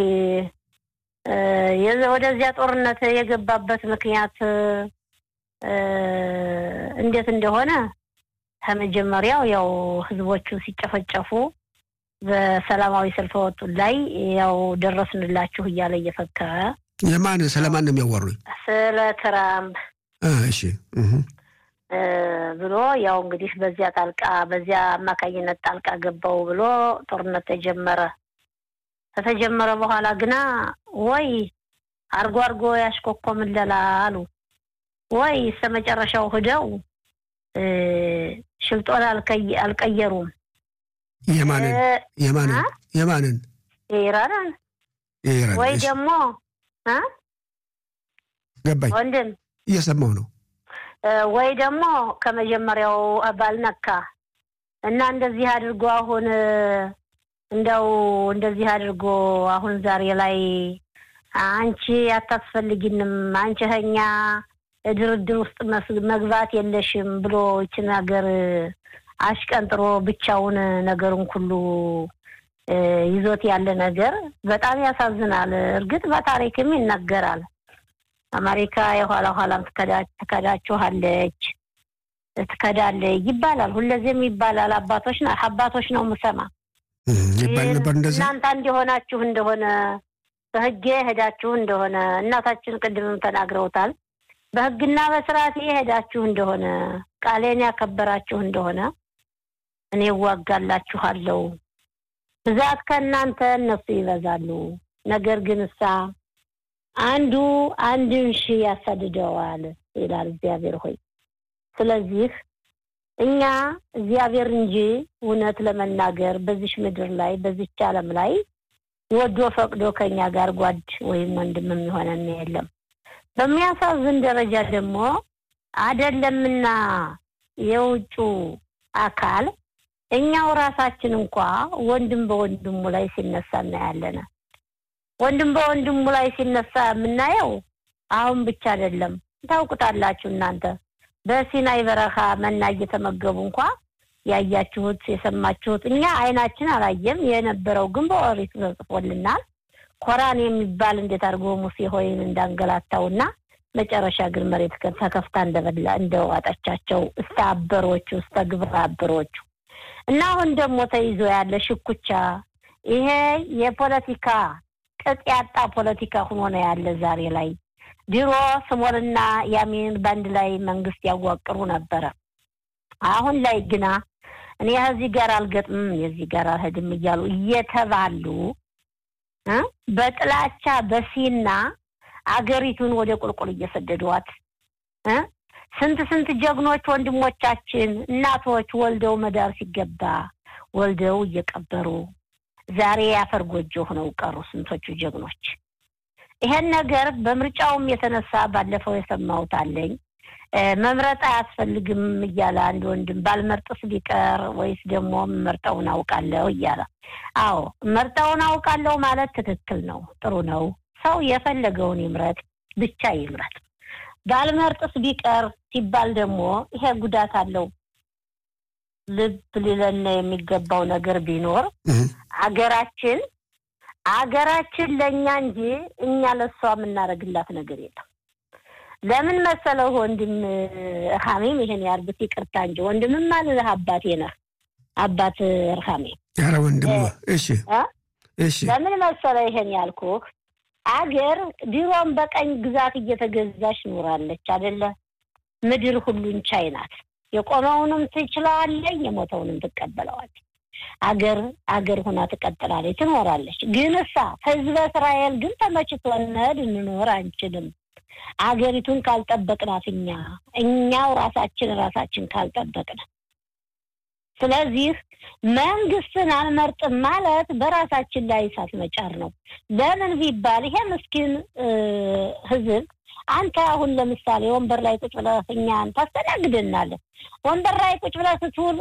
ወደዚያ ጦርነት የገባበት ምክንያት እንዴት እንደሆነ ከመጀመሪያው ያው ህዝቦቹ ሲጨፈጨፉ በሰላማዊ ሰልፍ ወጡ ላይ ያው ደረስንላችሁ እያለ እየፈከረ የማን ስለማን ነው የሚያዋሩኝ? ስለ ትራምፕ እሺ ብሎ ያው እንግዲህ በዚያ ጣልቃ በዚያ አማካኝነት ጣልቃ ገባው ብሎ ጦርነት ተጀመረ። ከተጀመረ በኋላ ግና ወይ አርጎ አርጎ ያሽኮኮምለላ አሉ ወይ እስከ መጨረሻው ሂደው ሽልጦን አልቀየሩም። የማንን የማንን የማንን የኢራንን የኢራን ወይ እሺ፣ ደግሞ ገባኝ። ወንድም እየሰማሁ ነው። ወይ ደግሞ ከመጀመሪያው ባልነካ እና እንደዚህ አድርጎ አሁን እንደው እንደዚህ አድርጎ አሁን ዛሬ ላይ አንቺ አታስፈልጊንም፣ አንቺ ከኛ ድርድር ውስጥ መስ- መግባት የለሽም ብሎ ይችን ሀገር አሽቀንጥሮ ብቻውን ነገሩን ሁሉ እ፣ ይዞት ያለ ነገር በጣም ያሳዝናል። እርግጥ በታሪክም ይነገራል። አሜሪካ የኋላ ኋላም ትከዳ- ትከዳችኋለች ትከዳለህ ይባላል። ሁለዚህም ይባላል። አባቶች ና አባቶች ነው የምሰማ ይባል ነበር እንደዛ። እናንተ እንዲሆናችሁ እንደሆነ በሕጌ ሄዳችሁ እንደሆነ እናታችን ቅድምም ተናግረውታል። በሕግና በስርዓት ሄዳችሁ እንደሆነ ቃሌን ያከበራችሁ እንደሆነ እኔ እዋጋላችኋለሁ። ብዛት ከእናንተ እነሱ ይበዛሉ። ነገር ግን እሳ አንዱ አንድን ሺህ ያሳድደዋል ይላል እግዚአብሔር ሆይ። ስለዚህ እኛ እግዚአብሔር እንጂ እውነት ለመናገር በዚች ምድር ላይ በዚች ዓለም ላይ ወዶ ፈቅዶ ከኛ ጋር ጓድ ወይም ወንድም የሚሆነን የለም። በሚያሳዝን ደረጃ ደግሞ አደለምና የውጩ አካል እኛው ራሳችን እንኳ ወንድም በወንድሙ ላይ ሲነሳ እናያለን። ወንድም በወንድሙ ላይ ሲነሳ የምናየው አሁን ብቻ አይደለም። ታውቁታላችሁ እናንተ በሲናይ በረኻ መና እየተመገቡ እንኳ ያያችሁት የሰማችሁት፣ እኛ አይናችን አላየም። የነበረው ግን በኦሪት ተጽፎልናል። ኮራን የሚባል እንዴት አድርጎ ሙሴ ሆይን እንዳንገላታውና መጨረሻ ግን መሬት ተከፍታ እንደበላ እንደዋጠቻቸው እስተ አበሮቹ እስተ ግብረ አበሮቹ እና አሁን ደግሞ ተይዞ ያለ ሽኩቻ ይሄ የፖለቲካ ቅጥ ያጣ ፖለቲካ ሆኖ ነው ያለ ዛሬ ላይ። ድሮ ስሞንና ያሚን በአንድ ላይ መንግስት ያዋቅሩ ነበረ። አሁን ላይ ግና እኔ ከዚህ ጋር አልገጥምም የዚህ ጋር አልሄድም እያሉ እየተባሉ በጥላቻ በሲና አገሪቱን ወደ ቁልቁል እየሰደዷት ስንት ስንት ጀግኖች ወንድሞቻችን እናቶች ወልደው መዳር ሲገባ ወልደው እየቀበሩ ዛሬ ያፈር ጎጆ ሆነው ቀሩ ስንቶቹ ጀግኖች። ይሄን ነገር በምርጫውም የተነሳ ባለፈው የሰማሁት አለኝ መምረጥ አያስፈልግም እያለ አንድ ወንድም ባልመርጥስ ቢቀር ወይስ ደግሞ መርጠውን አውቃለሁ እያለ። አዎ መርጠውን አውቃለሁ ማለት ትክክል ነው፣ ጥሩ ነው። ሰው የፈለገውን ይምረጥ፣ ብቻ ይምረጥ። ባልመርጥስ ቢቀር ሲባል ደግሞ ይሄ ጉዳት አለው። ልብ ሊለን የሚገባው ነገር ቢኖር አገራችን አገራችን ለእኛ እንጂ እኛ ለእሷ የምናደርግላት ነገር የለም። ለምን መሰለው ወንድም ርሃሜም ይሄን ያርግት ይቅርታ እንጂ ወንድምም አልልህ አባቴ ነህ አባት ርሃሜ ኧረ ወንድም እሺ እሺ ለምን መሰለ ይሄን ያልኩህ አገር ድሮም በቀኝ ግዛት እየተገዛች ኖራለች አደለ ምድር ሁሉን ቻይ ናት የቆመውንም ትችለዋለኝ የሞተውንም ትቀበለዋለች አገር አገር ሁና ትቀጥላለች ትኖራለች ግን እሳ ህዝበ እስራኤል ግን ተመችቶነድ እንኖር አንችልም አገሪቱን ካልጠበቅናት እኛ እኛው ራሳችን ራሳችን ካልጠበቅን ስለዚህ መንግስትን አንመርጥም ማለት በራሳችን ላይ እሳት መጫር ነው። ለምን ቢባል ይሄ ምስኪን ህዝብ አንተ አሁን ለምሳሌ ወንበር ላይ ቁጭ ብለህ እኛን ታስተናግደናለህ። ወንበር ላይ ቁጭ ብለህ ስትውል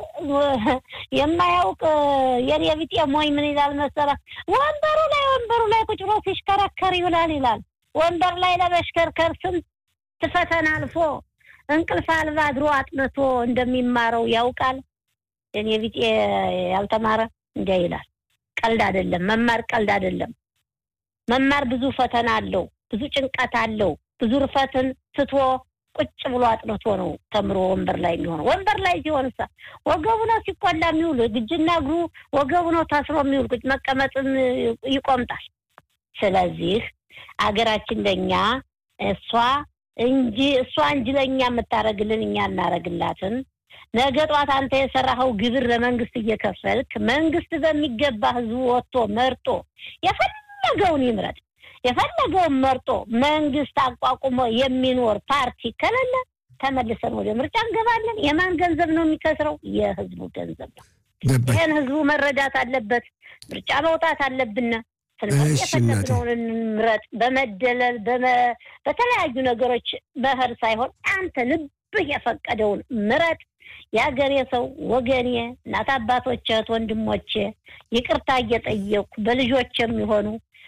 የማያውቅ የኔ ቢጤ ሞኝ ምን ይላል መሰለህ? ወንበሩ ላይ ወንበሩ ላይ ቁጭ ብሎ ሲሽከረከር ይውላል ይላል። ወንበር ላይ ለመሽከርከር ስንት ፈተና አልፎ እንቅልፍ አልባ አድሮ አጥንቶ እንደሚማረው ያውቃል። የኔ ቢጤ ያልተማረ እንዲያ ይላል። ቀልድ አይደለም መማር፣ ቀልድ አይደለም መማር። ብዙ ፈተና አለው፣ ብዙ ጭንቀት አለው። ብዙ ርፈትን ትቶ ቁጭ ብሎ አጥንቶ ነው ተምሮ ወንበር ላይ የሚሆነው። ወንበር ላይ ሲሆን ሳ ወገቡ ነው ሲቆላ የሚውል እጅና እግሩ ወገቡ ነው ታስሮ የሚውል ቁጭ መቀመጥም ይቆምጣል። ስለዚህ አገራችን ለእኛ እሷ እንጂ እሷ እንጂ ለእኛ የምታደርግልን እኛ እናደርግላትን ነገ ጧት አንተ የሰራኸው ግብር ለመንግስት እየከፈልክ መንግስት በሚገባ ህዝቡ ወጥቶ መርጦ የፈለገውን ይምረጥ የፈለገውን መርጦ መንግስት አቋቁሞ የሚኖር ፓርቲ ከሌለ ተመልሰን ወደ ምርጫ እንገባለን። የማን ገንዘብ ነው የሚከስረው? የህዝቡ ገንዘብ ነው። ይህን ህዝቡ መረዳት አለበት። ምርጫ መውጣት አለብን። ስለዚህ የፈለግነውን እንምረጥ። በመደለል በተለያዩ ነገሮች በህር ሳይሆን አንተ ልብህ የፈቀደውን ምረጥ። የሀገሬ ሰው ወገኔ፣ እናት አባቶች፣ እህት ወንድሞቼ ይቅርታ እየጠየኩ በልጆች የሚሆኑ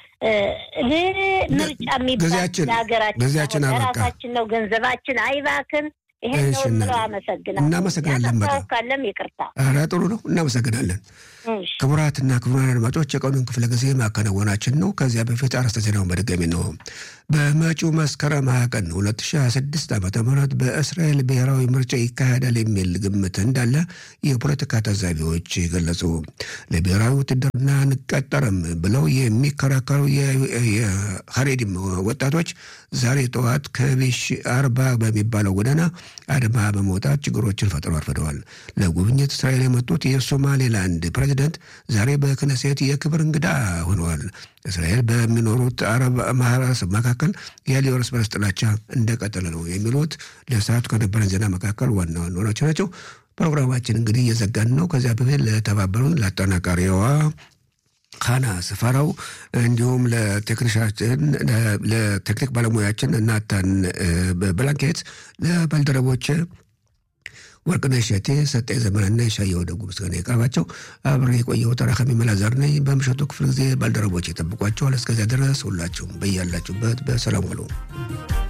ምርጫ የሚባል ለሀገራችን ራሳችን ነው፣ ገንዘባችን አይባክን። ይሄን ነው የምለው። አመሰግናለሁ። እናመሰግናለን። ካለም ይቅርታ። ኧረ ጥሩ ነው። እናመሰግናለን። ክቡራትና ክቡራን አድማጮች የቀኑን ክፍለ ጊዜ ማከናወናችን ነው። ከዚያ በፊት አርዕስተ ዜናውን በድጋሚ ነው። በመጪው መስከረም ሀያ ቀን 2026 ዓ ም በእስራኤል ብሔራዊ ምርጫ ይካሄዳል የሚል ግምት እንዳለ የፖለቲካ ታዛቢዎች ገለጹ። ለብሔራዊ ውትድርና አንቀጠርም ብለው የሚከራከሩ የሀሬዲም ወጣቶች ዛሬ ጠዋት ከቤሽ አርባ በሚባለው ጎዳና አድማ በመውጣት ችግሮችን ፈጥረው አርፍደዋል። ለጉብኝት እስራኤል የመጡት የሶማሌላንድ ፕሬዚደንት ዛሬ በክነሴት የክብር እንግዳ ሆነዋል። እስራኤል በሚኖሩት አረብ ማህበረሰብ መካከል ያለው እርስ በርስ ጥላቻ እንደቀጠለ ነው የሚሉት ለሰዓቱ ከነበረን ዜና መካከል ዋና ዋናዎች ናቸው። ፕሮግራማችን እንግዲህ እየዘጋን ነው። ከዚያ በፊት ለተባበሩን ለአጠናቃሪዋ ካና ስፈራው እንዲሁም ለቴክኒሻችን ለቴክኒክ ባለሙያችን እናታን ብላንኬት ለባልደረቦች ወርቅነሽ እሸቴ፣ ሰጠኝ ዘመንና የሻየው ደጉ ምስጋና የቀርባቸው አብሬ የቆየው ተራካሚ መላዛር ነኝ። በምሽቱ ክፍል ጊዜ ባልደረቦች ይጠብቋቸዋል። እስከዚያ ድረስ ሁላችሁም በያላችሁበት በሰላም ዋሉ።